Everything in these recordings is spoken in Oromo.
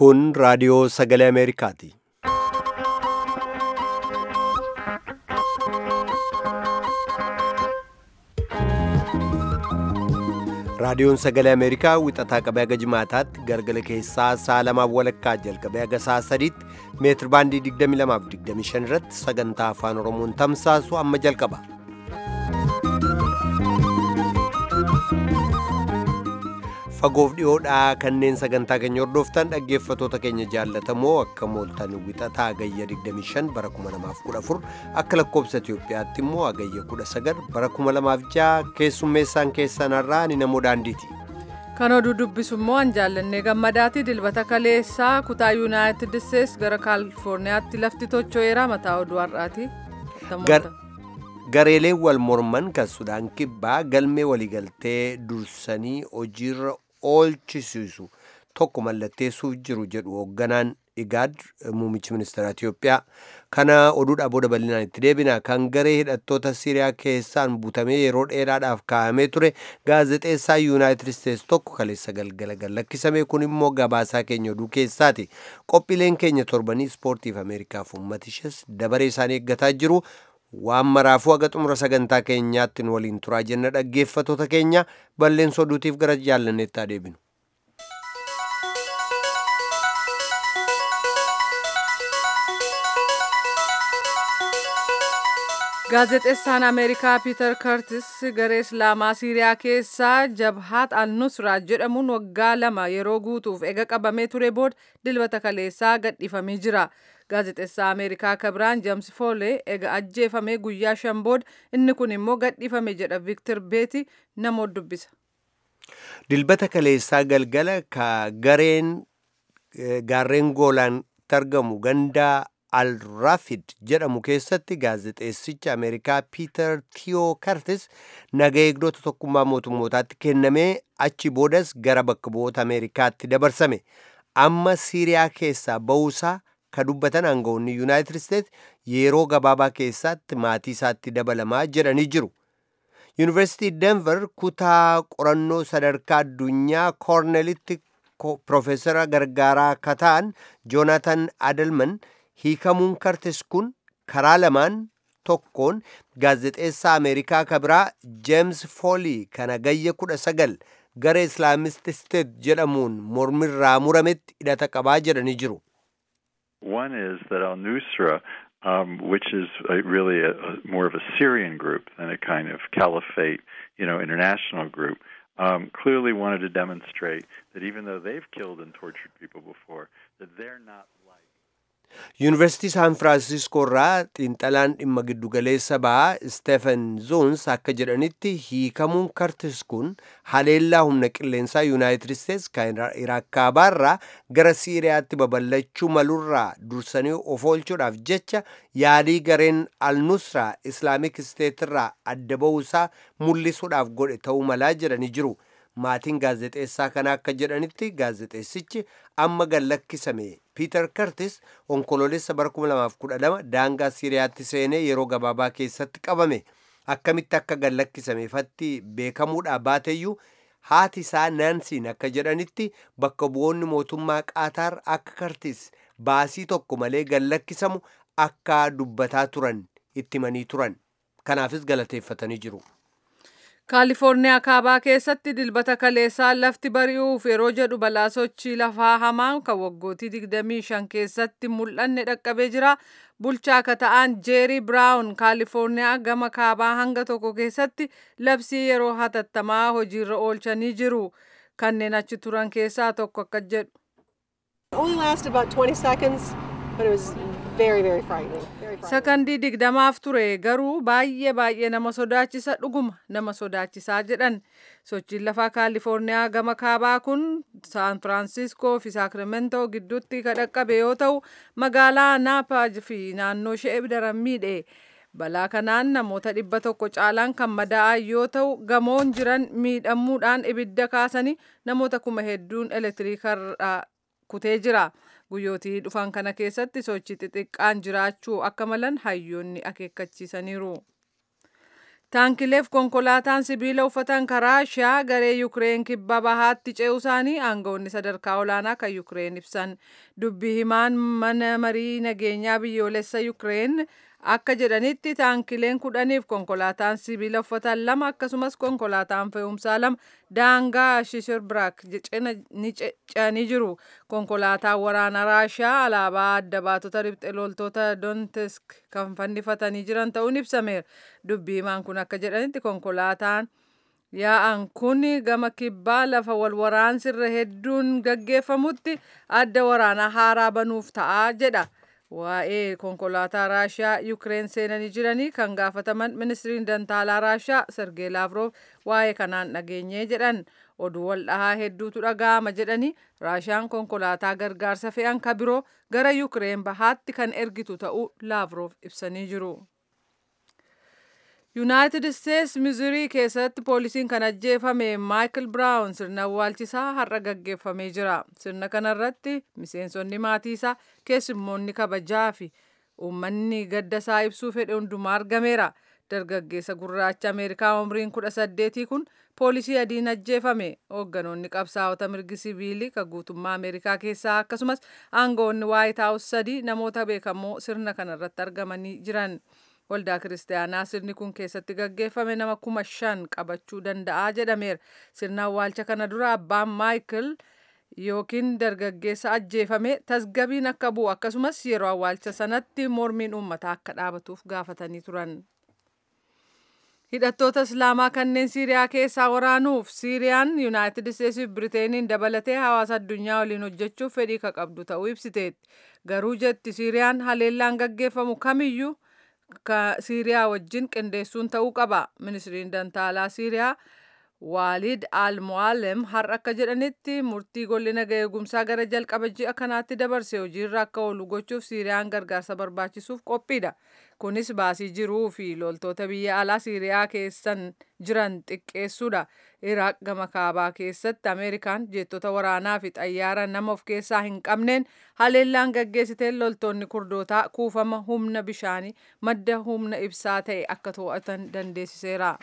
Kun raadiyoo sagalee Ameerikaati. Raadiyoon sagalee Ameerikaa wixataa qabee haga jimaataatti galgala keessaa sa'a lamaaf walakkaa jalqabee haga sa'a sadiitti meetir baandii 22 fi 25 irratti sagantaa afaan Oromoon tamsaasu amma jalqaba. Fagoof dhiyoodhaa kanneen sagantaa keenya hordoftan dhaggeeffatoota keenya jaallatamoo akka mooltan wixataa agayya 25 bara 2014 akka lakkoobsa Itoophiyaatti immoo agayya 19 bara 2006 keessummeessaan keessanarraa ni namoo daandiiti. Kan oduu dubbisu immoo an jaallannee gammadaati dilbata kaleessaa kutaa yuunaayitid isteets gara kaalifoorniyaatti lafti tocho'eera mataa oduu har'aati. Gareeleen wal morman kan Sudaan kibbaa galmee waliigaltee dursanii hojiirra oolchisiisu tokko mallatteessuuf jiru jedhu hoogganaan igaad muummichi ministeera Itiyoophiyaa kana oduudhaa booda bal'inaan itti deebina kan garee hidhattoota Siriyaa keessaan butamee yeroo dheeraadhaaf kaa'amee ture gaazexeessaa yuunaayitid isteets tokko kaleessa galgala gallakkisame kun immoo gabaasaa keenya oduu keessaati qophiileen keenya torbanii ispoortiif ameerikaaf uummatishes dabaree isaanii eeggataa jiru. waan maraafuu haga xumura sagantaa keenyaatti nu waliin turaa jenna dhaggeeffatoota keenya balleessa oduutiif gara jaallanneetti deebinu. gaazexeessaan ameerikaa piiter kartis garee islaamaa siiriyaa keessaa jabhaat al-nusraa jedhamuun waggaa lama yeroo guutuuf ega qabamee ture booda dilbata kaleessaa gadhiifamee jira. gaazexeessaa ameerikaa kabiraan jeems foolee ega ajjeefamee guyyaa shan booda inni kun immoo gadhiifame jedha viktir beeti namoota dubbisa. dilbata kaleessaa galgala ka gareen gaarreen goolaan argamu gandaa al-rafid jedhamu keessatti gaazexeessicha ameerikaa piiter tiyoo kartis naga eegdota tokkummaa mootummootaatti kennamee achi boodas gara bakka bu'oota ameerikaatti dabarsame amma siiriyaa keessaa ba'uusaa ka dubbatan aangawoonni yuunaayitid isteets yeroo gabaabaa keessatti maatii isaatti dabalamaa jedhanii jiru. yuunivarsiitii denver kutaa qorannoo sadarkaa addunyaa koornelitti piroofeesara gargaaraa ka ta'an joonatan adelman hiikamuun kartis kun karaa lamaan tokkoon gaazexeessaa ameerikaa kabiraa jeems foolii kana gayya kudha sagal gara islaamist isteet jedhamuun mormirraa murametti hidhata qabaa jedhanii jiru. One is that Al Nusra, um, which is a, really a, a, more of a Syrian group than a kind of caliphate, you know, international group, um, clearly wanted to demonstrate that even though they've killed and tortured people before, that they're not like. yuunivarsiitii saan firaansiskoo irraa xiinxalaan dhimma giddugaleessa ba'aa istefen zoons akka jedhanitti hiikamuun kartis kun haleellaa humna qilleensaa yuunaayitid isteets kan iraak kaabaarraa gara siiriyaatti babal'achuu malurraa dursanii of oolchuudhaaf jecha yaalii gareen al-nusraa islaamik isteetirraa adda ba'uusaa mul'isuudhaaf godhe ta'uu malaa jedhanii jiru. maatiin gaazexeessaa kana akka jedhanitti gaazexeessichi amma gallakkisame piiter kartis onkoloolessa bara 2012 daangaa siiriyaatti seenee yeroo gabaabaa keessatti qabame akkamitti akka gallakkisameefatti beekamuudha baateyyuu haati isaa naansiin akka jedhanitti bakka bu'oonni mootummaa qaataar akka kartis baasii tokko malee gallakkisamu akka dubbataa turan ittimanii turan kanaafis galateeffatanii jiru. kaalifoorniyaa kaabaa keessatti dilbata kaleessaa lafti bari'uuf yeroo jedhu balaa sochii lafaa hamaan kan waggootii 25 keessatti mul'anne dhaqqabee jira bulchaa akka ta'an jeerii biraawun kaalifoorniyaa gama kaabaa hanga tokko keessatti labsii yeroo hatattamaa hojiirra oolchanii jiru kanneen achi turan keessaa tokko akka jedhu. sakandii digdamaaf ture garuu baay'ee baay'ee nama sodaachisa dhuguma nama sodaachisaa jedhan sochiin lafaa kaalifoorniyaa gama kaabaa kun saan firaansiskoo fi saakramento gidduutti ka dhaqqabe yoo ta'u magaalaa naapaa fi naannoo ishee daran miidhe balaa kanaan namoota dhibba tokko caalaan kan madaa'an yoo ta'u gamoon jiran miidhamuudhaan ibidda kaasanii namoota kuma hedduun elektiriikarraa kutee jira. guyyootii dhufan kana keessatti sochii xixiqqaan jiraachuu akka malan hayyoonni akeekkachiisaniiru. Taankileef konkolaataan sibiila uffatan karaa Raashiyaa garee Yukireen kibba bahaatti ce'uu isaanii aangawoonni sadarkaa olaanaa kan Yukireen ibsan. Dubbi himaan mana marii nageenyaa biyyoolessa Yukireen akka jedhanitti taankileen kudhaniif konkolaataan sibiila uffatan lama akkasumas konkolaataan fe'umsaa lama daangaa Shishirbiraak ni ce'anii jiru. Konkolaataan waraana Raashiyaa alaabaa adda baatota riphxe loltoota Donetsk kan fannifatanii jiran ta'uun ibsameera. Dubbi himaan kun akka jedhanitti konkolaataan yaa'an kun gama kibbaa lafa wal waraansirra hedduun gaggeeffamutti adda waraanaa haaraa banuuf ta'a jedha. Waa'ee konkolaataa Raashiyaa Yukireen seenanii jiranii kan gaafataman ministiriin dantaalaa Raashiyaa Sergee Laavrov waa'ee kanaan dhageenyee jedhan oduu wal dhahaa hedduutu dhaga'ama jedhanii Raashiyaan konkolaataa gargaarsa fe'an ka biroo gara Yukireen bahaatti kan ergitu ta'uu Laavrov ibsanii jiru. Yuunaayitid Isteets Mizurii keessatti poolisiin kan ajjeefame Maayikil Biraawun sirna awwaalchisaa har'a gaggeeffamee jira. Sirna kanarratti miseensonni maatii isaa keessummoonni kabajaa fi uummanni gadda isaa ibsuu fedhe hundumaa argameera. Dargaggeessa gurraacha Ameerikaa umriin kudha saddeetii kun poolisii adiin ajjeefame. Hoogganoonni qabsaa'ota mirgi siviilii kan guutummaa Ameerikaa keessaa akkasumas aangawoonni Waayit Haawus sadii namoota beekamoo sirna kanarratti argamanii jiran. waldaa kiristaanaa sirni kun keessatti gaggeeffame nama kuma shan qabachuu danda'a jedhameera. Sirna awwaalcha kana dura abbaan Maayikil yookiin dargaggeessa ajjeefame tasgabiin akka bu'u akkasumas yeroo awwaalcha sanatti mormiin uummataa akka dhaabatuuf gaafatanii turan. Hidhattoota Islaamaa kanneen Siiriyaa keessaa waraanuuf Siiriyaan Yuunaayitid Isteetsiif Biriteeniin dabalatee hawaasa addunyaa waliin hojjechuuf fedhii ka qabdu ta'uu ibsiteetti. Garuu jetti Siiriyaan haleellaan gaggeeffamu kamiyyuu Siiriyaa wajjin qindeessuun ta'uu qaba. Ministiriin Dantaalaa Siiriyaa Waalid Al-Mu'allem har'a akka jedhanitti murtii golli naga eegumsaa gara jalqaba ji'a kanaatti dabarse hojiirra akka oolu gochuuf Siiriyaan gargaarsa barbaachisuuf qophiidha. Kunis baasii jiruu fi loltoota biyya alaa Siiriyaa keessan jiran xiqqeessuudha. Iraaq gama kaabaa keessatti Ameerikaan jeettota waraanaa fi xayyaara nama of keessaa hin qabneen haleellaan gaggeessiteen loltoonni kurdootaa kuufama humna bishaanii madda humna ibsaa ta'e akka to'atan dandeessiseera.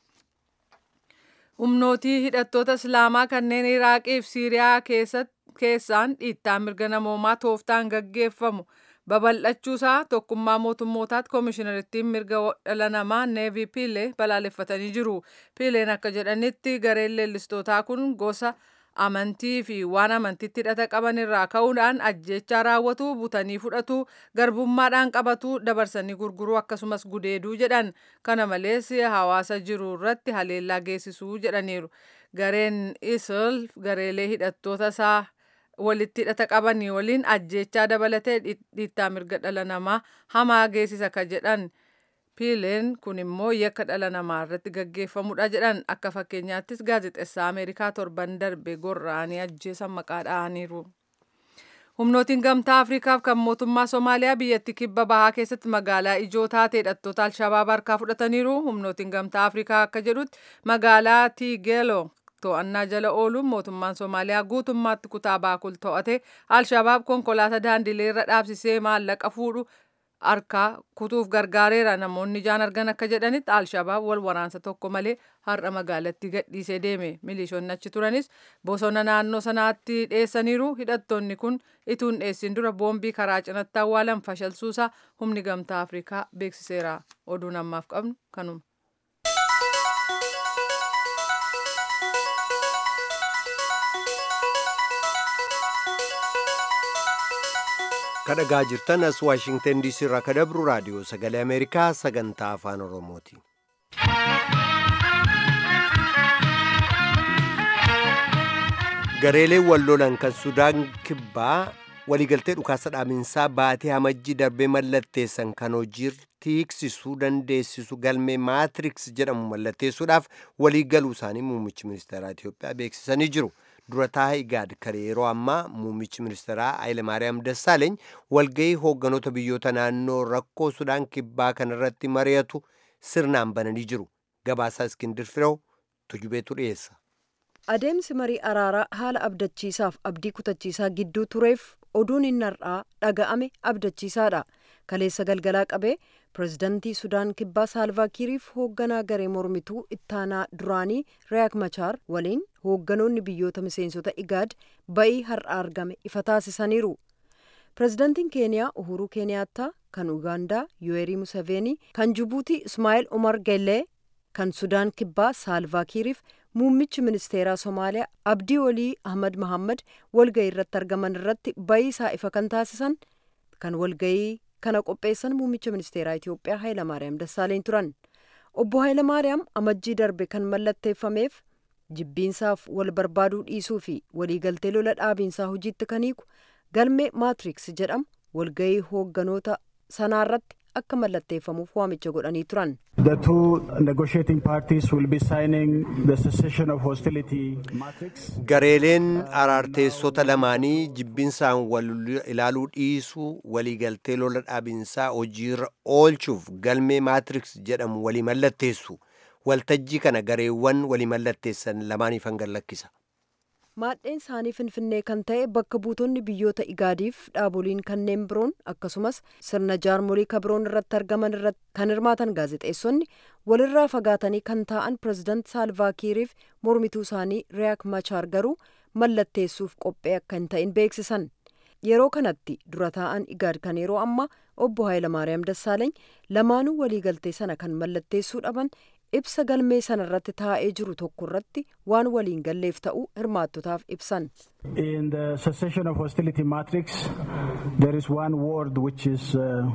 Humnootii hidhattoota Islaamaa kanneen Iraaqii fi Siiriyaa keessaan dhiittaa mirga namoomaa tooftaan gaggeeffamu babal'achuusaa tokkummaa mootummootaatti koomishinariittiin mirga dhala namaa neevi piilee balaaleffatanii jiru. Piileen akka jedhanitti gareen leellistootaa kun gosa amantii fi waan amantiitti hidhata qaban irraa ka'uudhaan ajjechaa raawwatu butanii fudhatu garbummaadhaan qabatu dabarsanii gurguruu akkasumas gudeeduu jedhan kana malees hawaasa jiru irratti haleellaa geessisuu jedhaniiru gareen isil gareelee hidhattoota isaa walitti hidhata qabanii waliin ajjechaa dabalatee dhiittaa mirga dhala namaa hamaa geessisa ka jedhan piileen kun immoo yakka dhala namaa irratti gaggeeffamudha jedhan akka fakkeenyaattis gaazexeessaa ameerikaa torban darbe gorra'anii ajjeesan maqaa dha'aniiru. humnootiin gamtaa afriikaaf kan mootummaa somaaliyaa biyyattii kibba bahaa keessatti magaalaa ijoo taate hidhattoota alshabaab harkaa fudhataniiru humnootiin gamtaa afriikaa akka jedhutti magaalaa tiigeelo to'annaa jala ooluun mootummaan somaaliyaa guutummaatti kutaa baakul to'ate alshabaab konkolaataa daandilee irra dhaabsisee maallaqa fuudhu harkaa kutuuf gargaareera namoonni ijaan argan akka jedhanitti alshabaab wal waraansa tokko malee har'a magaalatti gadhiisee deeme milishoonni achi turanis bosona naannoo sanaatti dheessaniiru hidhattoonni kun ituun dheessin dura boombii karaa cinatti awwaalan fashalsuusaa humni gamtaa afrikaa beeksiseera oduun ammaaf qabnu kanuma. kadhagaa jirtan as waashingtan diisii irraa ka dabru raadiyoo sagalee ameerikaa sagantaa afaan oromooti gareeleen wal lolan kan sudaan kibbaa waliigaltee dhukaasa dhaaminsaa baatee hamajjii darbee mallatteessan kan hojiirra hiiksisuu dandeessisu galmee maatriks jedhamu mallatteessuudhaaf waliigaluu isaanii muummichi ministeeraa Itoophiyaa beeksisanii jiru. dura taa'aa igaad kare yeroo ammaa muummichi ministeeraa Hayilemaariyaam Dassaaleeny walgahii hoogganoota biyyoota naannoo rakkoo sudaan kibbaa kanarratti mari'atu sirnaan bananii jiru. Gabaasaa Iskindir Firew tujubeetu dhiyeessa. Adeemsi marii araaraa haala abdachiisaaf abdii kutachiisaa gidduu tureef oduun inni har'aa dhaga'ame abdachiisaadha. Kaleessa galgalaa qabee pirezidantii sudaan kibbaa saalvaakiiriif hoogganaa garee mormituu ittaanaa duraanii riyaak machaar waliin hoogganoonni biyyoota miseensota igaad ba'ii har'a argame ifa taasisaniiru pirezidantiin keeniyaa uhuruu keeniyaattaa kan ugaandaa yuwerii museveenii kan jibuutii ismaa'eel umar geellee kan sudaan kibbaa saalvaakiiriif muummichi ministeeraa somaaliyaa abdii walii ahmad mahammad walga'ii irratti argaman irratti ba'ii isaa ifa kan taasisan kan walga'ii kana qopheessan muummicha ministeeraa itiyoophiyaa haayilamaariyaam dassaaleny turan obbo haayilamaariyaam amajjii darbe kan mallatteeffameef jibbiinsaaf wal barbaaduu dhiisuu fi waliigaltee lola dhaabiinsaa hojiitti kan hiiku galmee maatriks jedhamu walga'ii hoogganoota sanaarratti akka mallatteeffamuuf waamicha godhanii turan. The two negotiating parties will be signing the cessation of hostility matrix. Gareeleen araarteessota lamaanii jibbinsaan wal ilaaluu dhiisuu waliigaltee lola dhaabinsaa hojiirra oolchuuf galmee maatriks jedhamu walii mallatteessu. Waltajjii kana gareewwan walii mallatteessan lamaaniif hangan lakkisa. maadheen isaanii finfinnee kan ta'e bakka buutonni biyyoota igaadiif dhaaboliin kanneen biroon akkasumas sirna jaarmolii kabroon irratti argaman irratti kan hirmaatan gaazexeessonni walirraa fagaatanii kan taa'an pireezidant saalvaakiiriif mormituu isaanii riyaak machaar garuu mallatteessuuf qophee akka hin ta'in beeksisan yeroo kanatti dura taa'an igaad kan yeroo ammaa obbo haayilamaariyaam dassaaleeny lamaanuu waliigaltee sana kan mallatteessuu dhaban ibsa galmee sana irratti taa'ee jiru tokko irratti waan waliin galleef ta'uu hirmaattotaaf ibsan. In the cessation of hostility matrix, there is one word which is uh,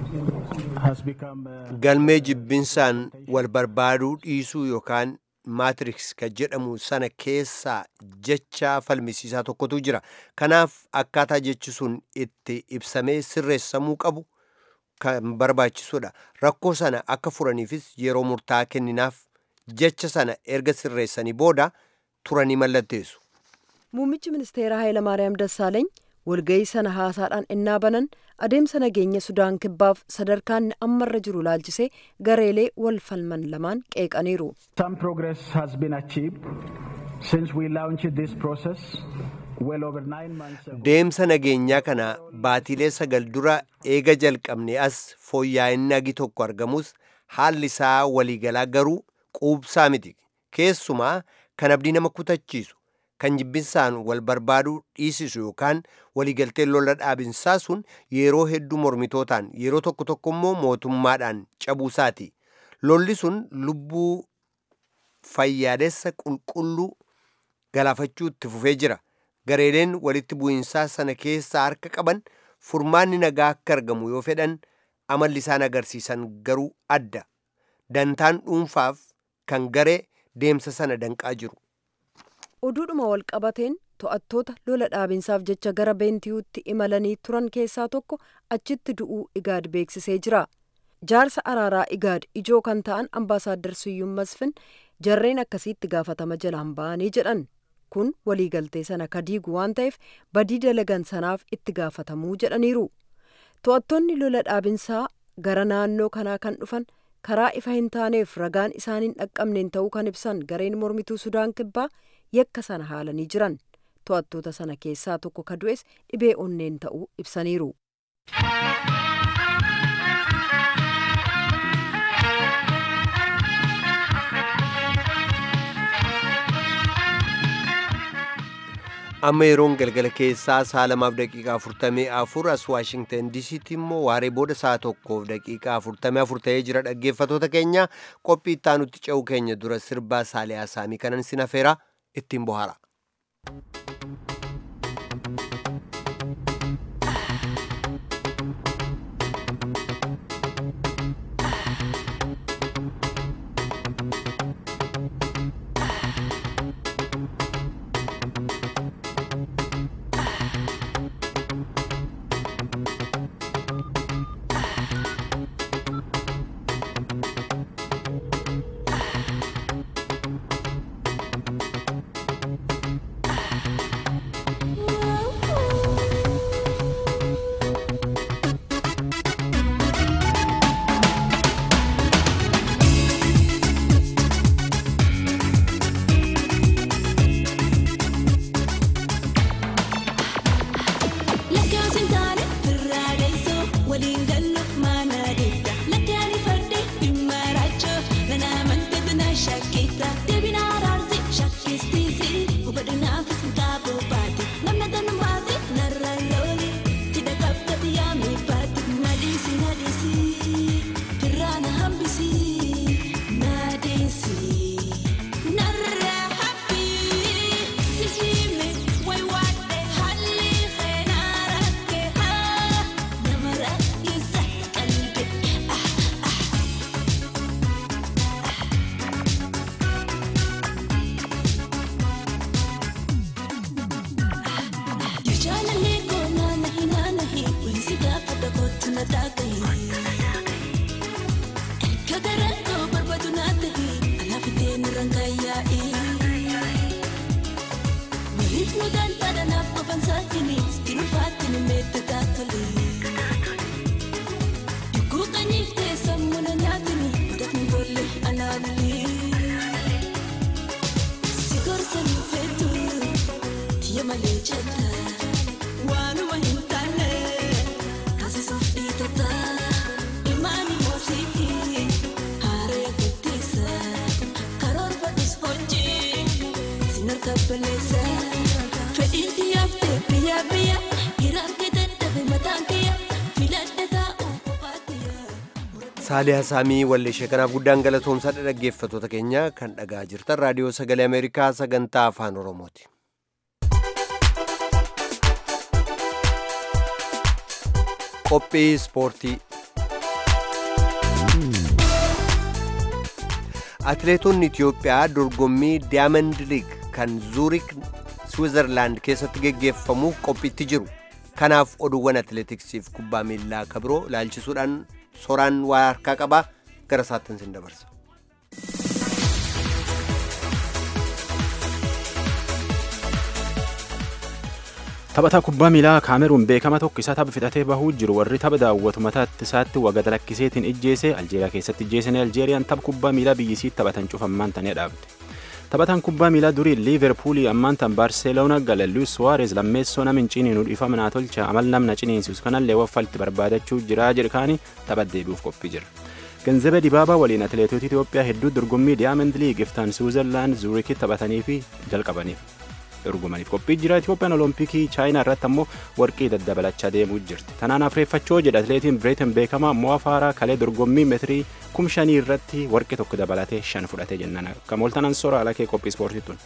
has become. Uh, Galmee jibbinsaan wal barbaaduu dhiisuu yookaan maatriks kan jedhamu sana keessaa jecha falmisiisaa tokkotu jira. Kanaaf akkaataa jechi sun itti ibsamee sirreessamuu qabu kan barbaachisudha. Rakkoo sana akka furaniifis yeroo murtaa'aa kenninaaf jecha sana erga sirreessanii booda turanii mallatteessu. Muummichi ministeeraa Hayilamaariyaam Dassaaleeny walga'ii sana haasaadhaan ennaa banan adeemsa nageenya Sudaan kibbaaf sadarkaan ammarra jiru laalchisee gareelee wal falman lamaan qeeqaniiru. Some progress has been achieved since we launched this process. Well over nine months ago. Deemsa nageenyaa kana baatiilee sagal dura eega jalqabne as fooyya'inni agi tokko argamus haalli isaa waliigalaa garuu quubsaa miti. Keessumaa kan abdii nama kutachiisu kan jibbinsaan wal barbaaduu dhiisisu yookaan waliigalteen lola dhaabinsaa sun yeroo hedduu mormitootaan yeroo tokko tokko immoo mootummaadhaan cabuusaati. Lolli sun lubbuu fayyaadessa qulqulluu galaafachuu itti fufee jira. gareeleen walitti bu'insaa sana keessaa harka qaban furmaanni nagaa akka argamu yoo fedhan amalli isaan agarsiisan garuu adda dantaan dhuunfaaf kan garee deemsa sana danqaa jiru. oduudhuma wal qabateen to'attoota lola dhaabinsaaf jecha gara beentiyuutti imalanii turan keessaa tokko achitti du'uu igaad beeksisee jira jaarsa araaraa igaad ijoo kan ta'an ambaasaaddar siyyuun masfin jarreen akkasiitti gaafatama jalaan ba'anii jedhan kun waliigaltee sana kadiigu waan ta'eef badii dalagan sanaaf itti gaafatamuu jedhaniiru to'attoonni lola dhaabinsaa gara naannoo kanaa kan dhufan karaa ifa hin taaneef ragaan isaaniin dhaqqabneen ta'uu kan ibsan gareen mormituu sudaan kibbaa yakka sana haalanii jiran to'attoota sana keessaa tokko ka du'es dhibee onneen ta'uu ibsaniiru. amma yeroon galgala keessaa sa'a lamaaf daqiiqaa afurtamii afur as waashingtan diisiitti immoo waaree booda sa'a tokkoof daqiiqaa afurtamii afur ta'ee jira dhaggeeffatoota keenya qophii ittaanutti ce'uu keenya dura sirbaa saaliyaa saamii kanan sin afeera ittiin bohaara. saaliyaa saamii walleeshee kanaaf guddaan galatoomsadha dhaggeeffattoota keenya kan dhagaa jirtan raadiyoo sagalee ameerikaa sagantaa afaan oromooti qophii ispoortii atileetonni itiyoophiyaa dorgommii daayamand liig kan zuurik switzerlaand keessatti geggeeffamuuf qophiitti jiru kanaaf oduuwwan atileetiksiif kubbaa miillaa kabiroo ilaalchisuudhaan soraan waa harkaa qabaa gara isaattin sin dabarsa. taphataa kubbaa miilaa kaameruun beekama tokko isa tapha fixatee bahuu jiru warri tapha daawwatu mataatti isaatti wagada lakkiseetiin ijjeese aljeeriyaa keessatti ijjeesanii aljeeriyaan tapha kubbaa miilaa biyyisii taphatan cufammaan tanee dhaabde. taphataan kubbaa miilaa durii liiverpuulii ammaan tan baarseloona gala luis suwaares lammeessoo nama hin ciniinu dhiifama naa tolcha amal namna ciniinsisu kanallee waffalti barbaadachuu jira jedhkaanii tapha deebi'uuf qophii jira. Ganzabee Dibaabaa waliin atileetota Itoophiyaa hedduu dorgommii Diyaamand Liig iftaan Suuzerlaand Zuurikitti taphatanii fi jalqabaniif dorgomaniif qophii jira. Itoophiyaan Olompikii Chaayinaa irratti ammoo warqii daddabalachaa deemuu jirti. Tanaan afreeffachoo jedha atileetiin Bireetin beekamaa mo'a faaraa kalee dorgommii meetirii kum shanii irratti warqii tokko dabalatee shan fudhatee jennaan. Akka mooltanan soora alakee qophii ispoortii tun.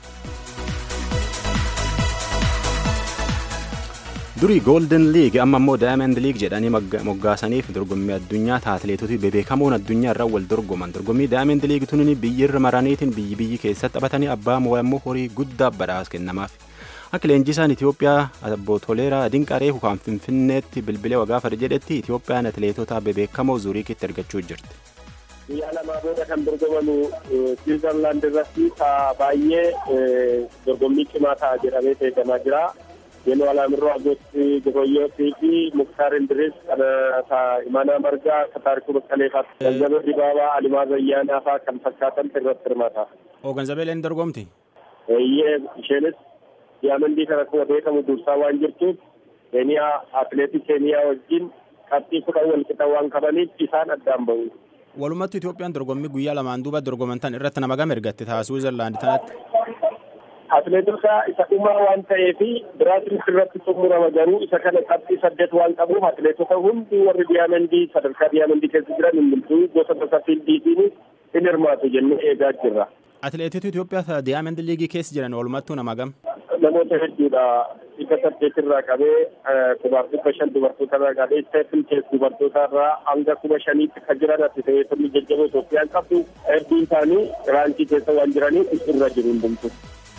durii goolden liig amma immoo daayamand liig jedhanii moggaasaniif dorgommii addunyaa atileetota bebeekamoon addunyaa irraa wal dorgoman dorgommii daayamand liig tunin biyyirra maraniitiin biyyi biyyi keessatti taphatanii abbaa mo'aa immoo horii guddaa badhaas kennamaaf. Akka leenjisaan Itoophiyaa Abbo Toleeraa Dinqaree kan Finfinneetti bilbilee wagaafar jedhetti Itoophiyaan atileetota bebeekamoo Zuriikitti argachuu jirti. Biyya lamaa booda kan dorgomamu Switzerland irratti baay'ee dorgommii cimaa ta'a jedhamee eegamaa jira. Yeroo alaamirroo agooti gogoyyootii fi muktaar indiris kana imaanaa margaa kataarikuu baqqalee fa'a ganzabee dibaabaa alimaa zayyaanaa fa'a kan fakkaatan irratti hirmaata. Oo ganzabee leen dorgomti? Eeyyee isheenis diyaamandii kana akkuma beekamu dursaa waan jirtuuf keeniyaa atileetii keeniyaa wajjin qabxii kudhan wal qixa waan qabaniif isaan addaan bahu. Walumatti Itoophiyaan dorgommii guyyaa lamaan duuba dorgoman tan irratti nama gama ergatte ta'a Suuzerlaand tanatti. atileetota isa dhumaa waan ta'eef biraatiin irratti xumurama garuu isa kana qabxii saddeet waan qabuuf atileetota hundi warri diyaamandii sadarkaa diyaamandii keessa jiran hundumtuu gosa gosa fiildiitiin in hirmaatu jennee eegaa jirra. Atileetota Itoophiyaa diyaamandii liigii keessa jiran walumattuu nama gam? Namoota hedduudha. Dhibba saddeet irraa qabee kubaaf dhibba shan dubartoota irraa qabee isteefin keessa dubartoota irraa hanga kuma shaniitti kan jiran atileetonni jajjaboo Itoophiyaan qabdu hedduun isaanii raankii keessa waan jiraniif irra jiru hundumtuu.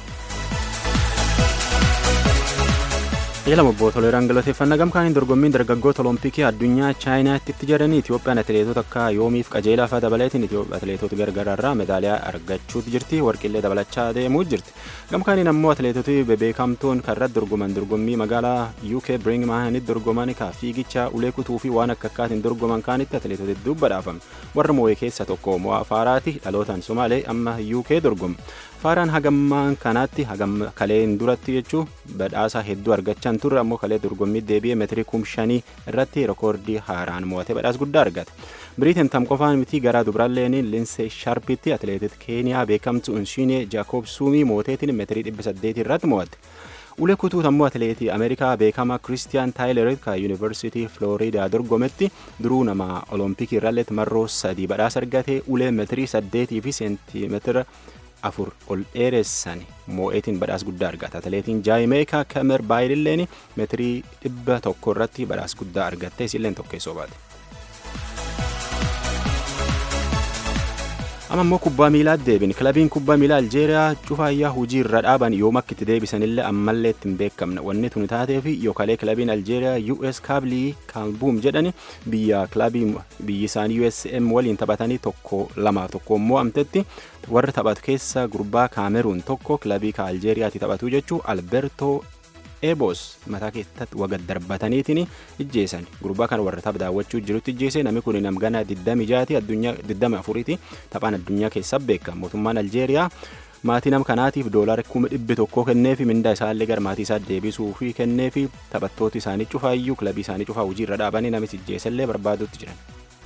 Eelama obbo Toleeraan galateeffannaa gamkaaniin dorgommiin dargaggoota olompikii addunyaa chaayinaatti itti jedhanii Itoophiyaan atileetota akka yoomiif qajeelaa fa'aa dabaleetiin atileetota gargaraarraa meedaaliyaa argachuutti jirti warqillee dabalachaa deemuu jirti. Gamkaaniin ammoo atileetota bebeekamtoon kan irratti dorgoman dorgommii magaalaa UK Birminghamitti dorgoman ka fiigicha ulee kutuu fi waan akka akkaatiin dorgoman kaanitti atileetota hedduu badhaafame. Warra moo'ee keessa tokko mo'aa faaraati dhalootaan Somaalee amma UK dorgoma. Faaraan hagammaan kanaatti hagam kaleen duratti jechuun badhaasa hedduu argachaan turre ammoo kalee dorgommii deebi'ee meetirii kum shanii irratti rekoordii haaraan mo'atee badhaasa guddaa argate. Biriitiin tam qofaan miti garaa dubraalleen Linsee Sharpitti atileetit Keeniyaa beekamtu Unshiinee Jaakob Suumii mooteetiin meetirii dhibba saddeetii irratti mo'atte. Ulee kutuut ammoo atileetii Ameerikaa beekamaa Kiristiyaan Taayilerit kan Yuunivarsiitii Filooriidaa dorgometti duruu nama Olompikii irralleetti marroo sadii badhaasa argate ulee meetirii saddeetii fi seentimeetira afur ol dheeressan moo'eetiin badhaas guddaa argata atileetiin jaayimeekaa kamer baayililleen meetirii dhibba tokko irratti badhaas guddaa argatte isilleen tokkeessoo baate. amma immoo kubbaa miilaa deebin kilabiin kubbaa miilaa aljeeriyaa cufaayyaa hujii irra dhaaban yoom akka itti deebisanillee ammallee ittiin beekamne wanni tuni taatee fi yookalee kilabiin aljeeriyaa us kaablii kaalbuum jedhani biyya kilabii biyyi isaanii usm waliin taphatanii tokko lamaaf tokko immoo amtetti warra taphatu keessa gurbaa kaameruun tokko kilabii ka aljeeriyaatti taphatu jechuu alberto eebos mataa keessatti waga darbataniitiin ijjeessan gurbaa kan warra tapha daawwachuu jirutti ijjeese namni kun namgana 26 addunyaa 24ti taphaan addunyaa keessa beekama mootummaan aljeeriyaa maatii nama kanaatiif doolaara kuma dhibbi tokkoo kenneefi mindaa isaallee gara maatii isaa deebisuu fi kenneefi taphattooti isaanii cufaayyuu kilabii isaanii cufaa hojii irra dhaabanii namichi ijjeesallee barbaadutti jiran.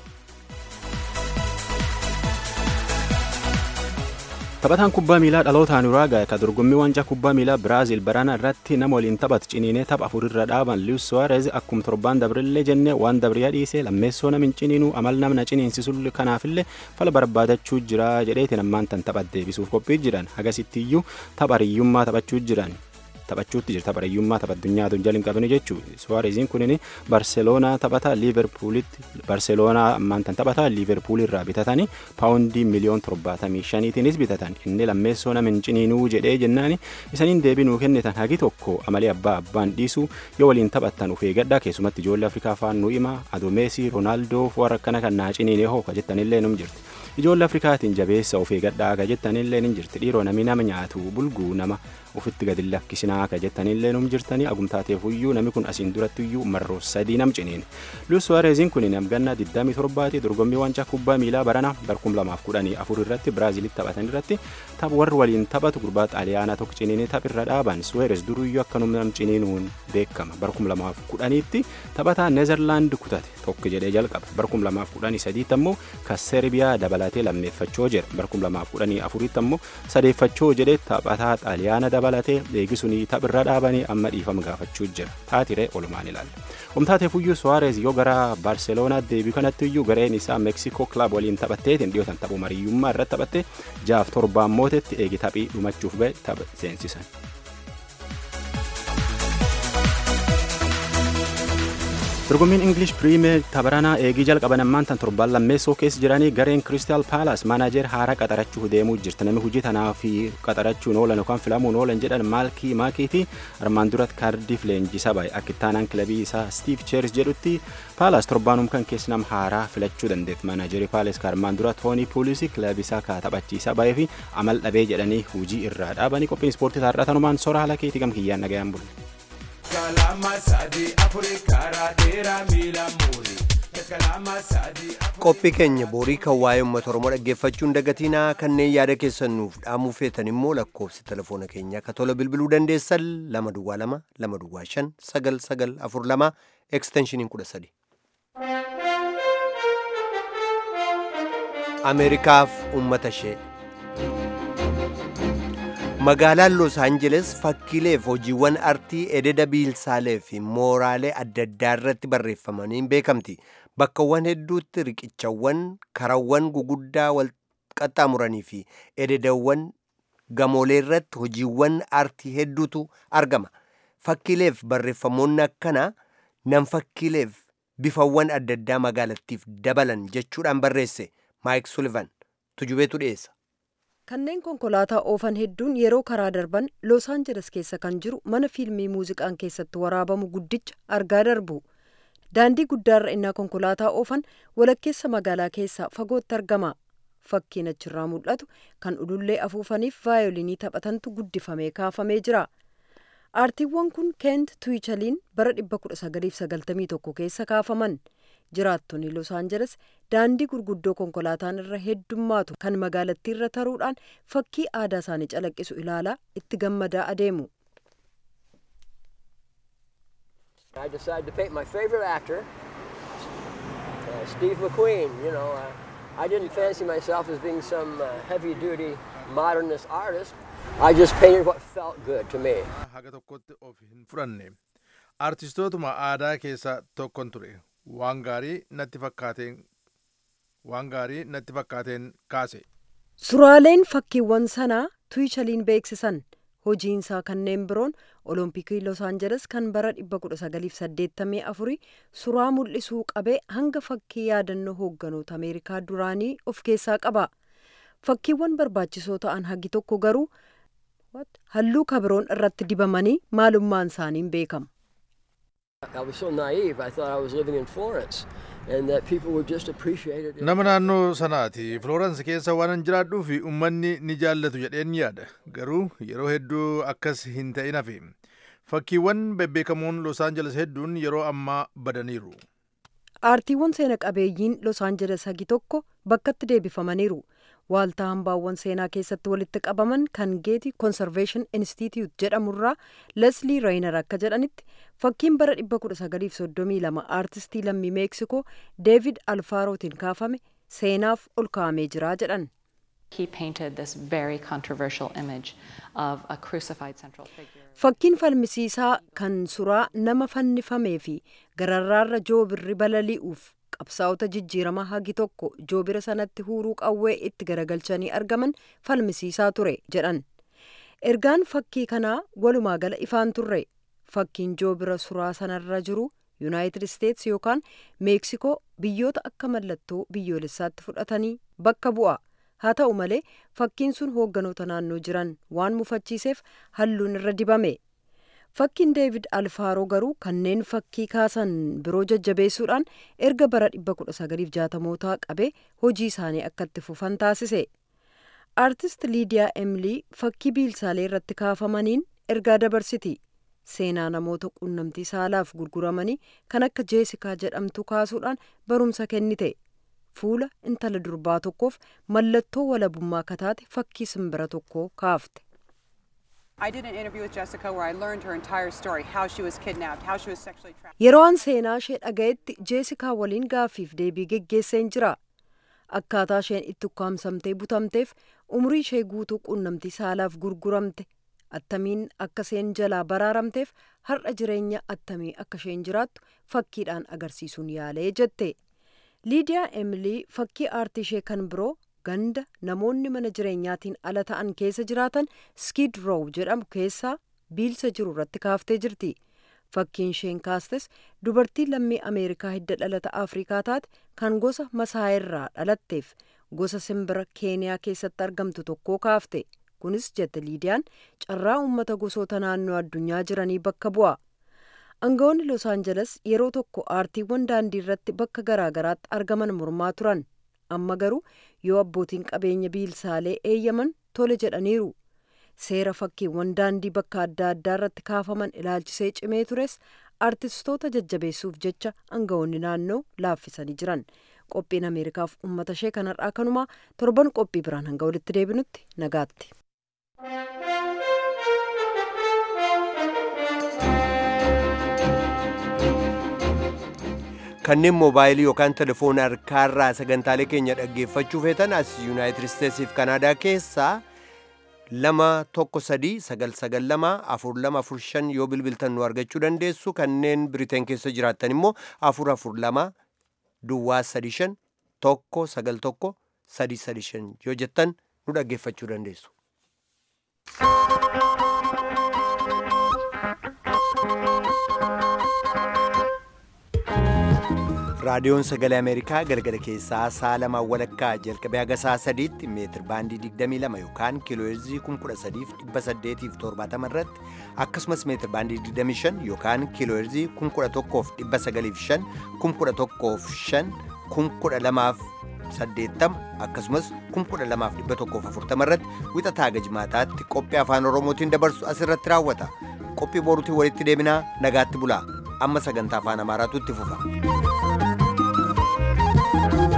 taphataan kubbaa miilaa dhalootaan uraagaa ka dorgommii waancaa kubbaa miilaa biraaziil barana irratti nama waliin taphatu ciniinee tapha afurirra dhaaban luis suwaarez akkuma torbaan dabrillee jennee waan dabriyaa dhiisee lammeessoo namin ciniinuu amal namna ciniinsisu kanaafillee fala barbaadachuu jira jedheetiin ammaan tan tapha deebisuuf qophii jiran hagasittiyyuu tapha hariyyummaa taphachuu jiran taphachuutti jirta barayyummaa tapha addunyaa addunyaa hin qabne jechuu suwaareziin kunin barseloonaa taphata liiverpuulitti barseloonaa ammaan tan taphata liiverpuul irraa bitatanii paawundii miliyoon torbaatamii shaniitiinis bitatan inni lammeessoo namin ciniinuu jedhee jennaani isaniin deebinuu kennitan hagi tokko amalee abbaa abbaan dhiisu yoo waliin taphattan uf eegadhaa keessumatti ijoollee afrikaa faan nu hima adomeesii roonaaldoo warra akkana kan naa ciniinee hoo ka jettanillee num jirti ijoollee afrikaatiin jabeessa of eegadhaa ka jettanillee nin jirti dhiiroo namni nama nyaatu bulguu nama ufitti gadi lakkisinaa ka jettanillee num jirtanii agumtaateefuyyuu namni kun asiin durattiyyuu marroo sadii nam ciniin luis suwaareziin kun namgannaa 27ti dorgommii waancaa kubbaa miilaa barana barkum 2014 irratti biraaziilitti taphatan irratti tapha warri waliin taphatu gurbaa xaaliyaanaa tokko ciniinii taphirra dhaaban suweeres duruyyuu akkanum nam ciniinuun beekama barkum 2010tti taphataa neezerlaand kutate tokko jedhee jalqaba barkum 2013 ammoo ka serbiyaa dabalatee lammeeffachoo jira barkum 2014 ammoo sadeeffachoo jedhee taphataa xaaliyaana dabalatee eegisunii taphirra dhaabanii amma dhiifama gaafachuu jira taatiree olumaan ilaalla umtaateefuyyuu suwaareez yoo gara baarseloonaatti deebi'u kanatti iyyuu gareen isaa meeksikoo kilaab waliin taphatteetiin dhiyootan taphuu mariyyummaa irratti taphatte jaaf torbaan mootetti eegi taphii dhumachuuf ba'e tapha seensisan. dorgommiin ingilish piriimeer tapharanaa eegii jalqaban ammaan tan torbaan lammeessoo keessa jiranii gareen kiristaal paalaas maanaajer haaraa qaxarachuu deemuu jirti namni hojii tanaa fi qaxarachuun oolan yookaan filamuun oolan jedhan maalkii maakii fi armaan duratti kaardiif leenjisaa baay'ee akka ittaanaan kilabii isaa stiif cheers jedhutti paalaas torbaanum kan keessa nama haaraa filachuu dandeetti maanaajerii paalaas ka armaan dura toonii puulisii kilabii isaa ka taphachiisaa baay'ee fi amal dhabee jedhanii hojii irraa dhaabanii qophiin ispoortii taarraa tanumaan sora haala keetii gam kiyyaan nagayaan bulle. qophii keenya boorii kan waa'ee uummata oromoo dhaggeeffachuun dagatinaa kanneen yaada keessan nuuf dhaamuu feetan immoo lakkoofsi telefoona keenya akka tola bilbiluu dandeessan lama duwwaa lama lama duwwaa shan sagal sagal afur lama eksteenshiniin kudha sadi. ameerikaaf uummata ishee magaalaan los aanjeles fakkiileef hojiiwwan artii ededa biilsaalee fi mooraalee adda addaa irratti barreeffamaniin beekamti bakkawwan hedduutti riqichawwan karawwan guguddaa wal qaxxaamuranii fi ededawwan gamoolee irratti hojiiwwan artii hedduutu argama fakkiileef barreeffamoonni akkana nam fakkiileef bifawwan adda addaa magaalattiif dabalan jechuudhaan barreesse maayik sulivan tujubeetu dhiyeessa kanneen konkolaataa oofan hedduun yeroo karaa darban los aanjeles keessa kan jiru mana fiilmii muuziqaan keessatti waraabamu guddicha argaa darbu daandii guddaarra innaa konkolaataa oofan walakkeessa magaalaa keessaa fagootti argama fakkiin achirraa mul'atu kan ulullee afuufaniif vaayolinii taphatantu guddifamee kaafamee jira aartiiwwan kun keent tuwichaliin bara 1991 keessa kaafaman jiraattonni los aanjeles daandii gurguddoo konkolaataan irra heddummaatu kan magaalattii irra taruudhaan fakkii aadaa isaanii calaqqisu ilaalaa itti gammadaa adeemu. I decided to paint my favorite actor, uh, Steve McQueen. You know, uh, I didn't fancy myself as being some uh, heavy-duty modernist artist. I just painted what felt good to me. haga tokkotti of hin fudhanne artistootuma aadaa keessaa tokkon ture waan gaarii natti fakkaateen waan gaarii natti fakkaateen kaase Suraaleen fakkiiwwan sanaa tuwichaliin beeksisan hojiinsaa kanneen biroon olompikii los aanjeles kan bara 1984 suraa mul'isuu qabee hanga fakkii yaadannoo hoogganoota ameerikaa duraanii of keessaa qaba fakkiiwwan barbaachisoo ta'an hagi tokko garuu halluu kabiroon irratti dibamanii maalummaan isaaniin beekama. I was so naive. I thought I was living in Florence and that people would just appreciate it. nama naannoo sanaati florence keessa waan jiraadhuu fi ummanni ni jaallatu jedheen yaada garuu yeroo hedduu akkas hin ta'in hafe fakkiiwwan bebbeekamoon los aangeles hedduun yeroo ammaa badaniiru aartiiwwan seena qabeeyyiin los aangeles hagi tokko bakkatti deebifamaniiru waaltaa hambaawwan seenaa keessatti walitti qabaman kan geeti konserveeshin institute jedhamurraa leslii reyner akka jedhanitti fakkiin bara 1932 aartistii lammii meeksikoo deevid alfaarootiin kaafame seenaaf ol kaa'amee jira jedhan. He painted this very controversial image of a crucified central figure. Fakkiin falmisiisaa kan suraa nama fannifamee fi gararraarra joobirri balali'uuf qabsaa'ota jijjiirama hagi tokko joobira sanatti huuruu qawwee itti garagalchanii argaman falmisiisaa ture jedhan. Ergaan fakkii kanaa walumaa gala ifaan turre fakkiin joobira suraa sanarra jiru yuunaayitid isteetsi yookaan meeksikoo biyyoota akka mallattoo biyyoolessaatti fudhatanii bakka bu'a. haa ta'u malee fakkiin sun hoogganoota naannoo jiran waan mufachiiseef halluun irra dibame fakkiin deevid alfaaroo garuu kanneen fakkii kaasan biroo jajjabeessuudhaan erga bara 1960mootaa qabee hojii isaanii akka itti fufan taasise aartist liidiyaa emilii fakkii biilsaalee irratti kaafamaniin ergaa dabarsiti seenaa namoota quunnamtii saalaaf gurguramanii kan akka jeesikaa jedhamtu kaasuudhaan barumsa kennite. fuula intala durbaa tokkoof mallattoo walabummaa kataate fakkii simbira tokkoo kaafte. Yeroo an seenaa ishee dhagayetti jeesikaa waliin gaaffiif deebii geggeesseen jira. Akkaataa isheen itti ukkaamsamtee butamteef umurii ishee guutuu quunnamtii saalaaf gurguramte attamiin akka isheen jalaa baraaramteef har'a jireenya attamii akka isheen jiraattu fakkiidhaan agarsiisuun yaalee jette. liidiyaa emilii fakkii aartii ishee kan biroo ganda namoonni mana jireenyaatiin ala ta'an keessa jiraatan skid row jedhamu keessaa biilsa jiru irratti kaaftee jirti fakkiin isheen kaastes dubartii lammii ameerikaa hidda dhalata afrikaa taate kan gosa masaayirraa dhalatteef gosa simbira keeniyaa keessatti argamtu tokkoo kaafte kunis jette liidiyaan carraa uummata gosoota naannoo addunyaa jiranii bakka bu'a. aangawoonni los aangeles yeroo tokko aartiiwwan daandii irratti bakka garaagaraatti argaman mormaa turan amma garuu yoo abbootiin qabeenya biilsaalee eeyyaman tole jedhaniiru seera fakkiiwwan daandii bakka adda addaa irratti kaafaman ilaalchisee cimee tures aartistoota jajjabeessuuf jecha aangawoonni naannoo laaffisanii jiran qophiin ameerikaaf uummata ishee kanarraa kanumaa torban qophii biraan hanga walitti deebinutti nagaatti. kanneen moobaayilii yookaan telefoona harkaarraa sagantaalee keenya dhaggeeffachuu feetan as yuunaayitid isteetsiif kanaadaa keessaa lama tokko sadii sagal sagal lama afur lama afur shan yoo bilbiltan nu argachuu dandeessu kanneen biriteen keessa jiraattan immoo afur afur lama duwwaa sadi shan tokko sagal tokko sadi sadi shan yoo jettan nu dhaggeeffachuu dandeessu. raadiyoon sagalee ameerikaa galgala keessaa sa'a lamaa walakkaa jalqabee haga sa'a sadiitti meetir baandii 22 yookaan kiilooheerzii 13870 irratti akkasumas meetir baandii 25 yookaan kiilooheerzii 1195 1105 1180 akkasumas 12140 irratti wixataa haga jimaataatti qophii afaan oromootiin dabarsu asirratti raawwata qophii boruutiin walitti deebinaa nagaatti bulaa amma sagantaa afaan amaaraatu itti fufa.